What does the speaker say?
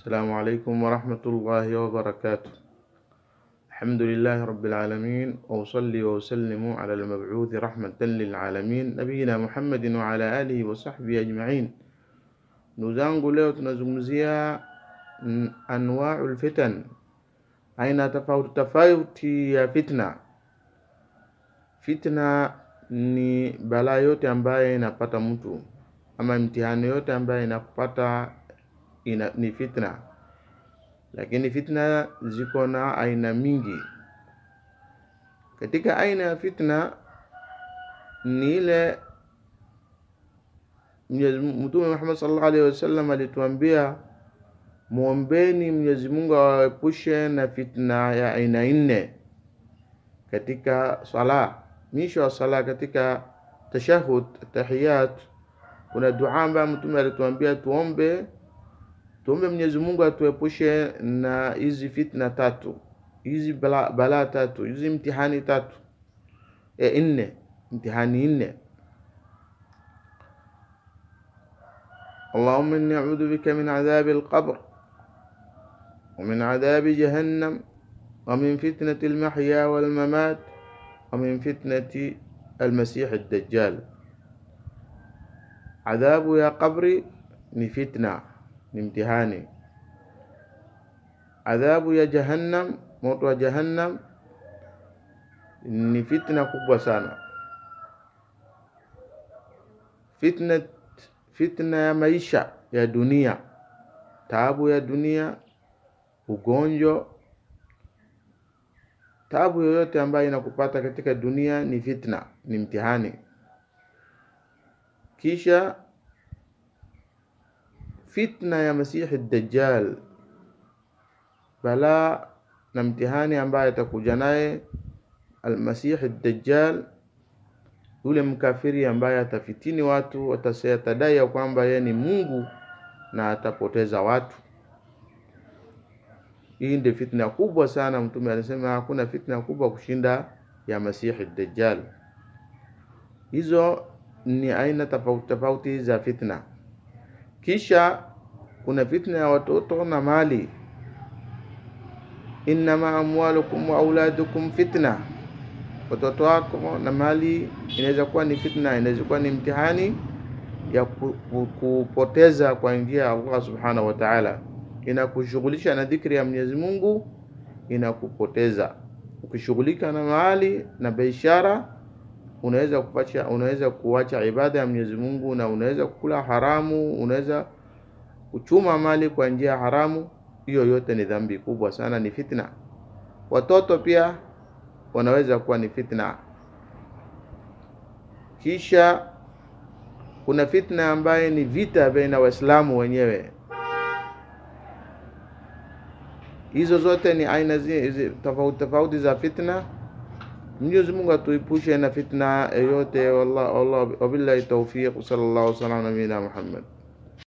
السلام عليكم ورحمة الله وبركاته الحمد لله رب العالمين وأصلي وأسلم على المبعوث رحمة للعالمين نبينا محمد وعلى آله وصحبه أجمعين ndugu zangu leo tunazungumzia mm, anwaul fitan aina tofauti tofauti ya fitna fitna ni balaa yote ambaye inapata mtu ama mtihani yote ambaye inakupata ina, ni fitna lakini fitna ziko na aina mingi katika aina ya fitna ni ile Mwenyezi Mungu- Mtume Muhammad sallallahu alaihi wasallam alituambia muombeni Mwenyezi Mungu awaepushe na fitna ya aina nne katika sala. Mwisho wa sala katika tashahud tahiyat, kuna dua ambayo Mtume alituambia tuombe, tuombe Mwenyezi Mungu atuepushe na hizi fitna tatu, hizi bala, balaa tatu, hizi mtihani tatu e, nne, mtihani nne. اللهم إني أعوذ بك من عذاب القبر ومن عذاب جهنم ومن فتنة المحيا والممات ومن فتنة المسيح الدجال عذاب يا قبري ni fitna ni mtihani adhabu ya jahannam moto wa jahannam ni fitna kubwa sana fitna fitna ya maisha ya dunia taabu ya dunia ugonjwa taabu yoyote ambayo inakupata katika dunia ni fitna ni mtihani kisha fitna ya masihi dajjal balaa na mtihani ambaye atakuja naye almasihi dajjal yule mkafiri ambaye atafitini watu atase- atadai ya kwamba yeye ni Mungu na atapoteza watu. Hii ndio fitna kubwa sana. Mtume alisema hakuna fitna kubwa kushinda ya Masihi Dajjal. Hizo ni aina tofauti tofauti za fitna. Kisha kuna fitna ya watoto na mali, innama amwalukum wa auladukum fitna watoto wako na mali inaweza kuwa ni fitna, inaweza kuwa ni mtihani ya ku- ku- kupoteza kwa njia ya Allah subhanahu wa ta'ala. Inakushughulisha na dhikri ya Mwenyezi Mungu, inakupoteza. Ukishughulika na mali na biashara, unaweza kuacha unaweza kuacha ibada ya Mwenyezi Mungu na unaweza kula haramu, unaweza kuchuma mali kwa njia haramu. Hiyo yote ni dhambi kubwa sana, ni fitna. Watoto pia wanaweza kuwa ni fitna. Kisha kuna fitna ambaye ni vita baina Waislamu wenyewe. Hizo zote ni aina zi- zi- tofauti tofauti za fitna. Mwenyezi Mungu atuepushe na fitna yoyote. Wallah, wallah, wabillahi tawfiq. Sallallahu alaihi wasallam nabiyina Muhammad.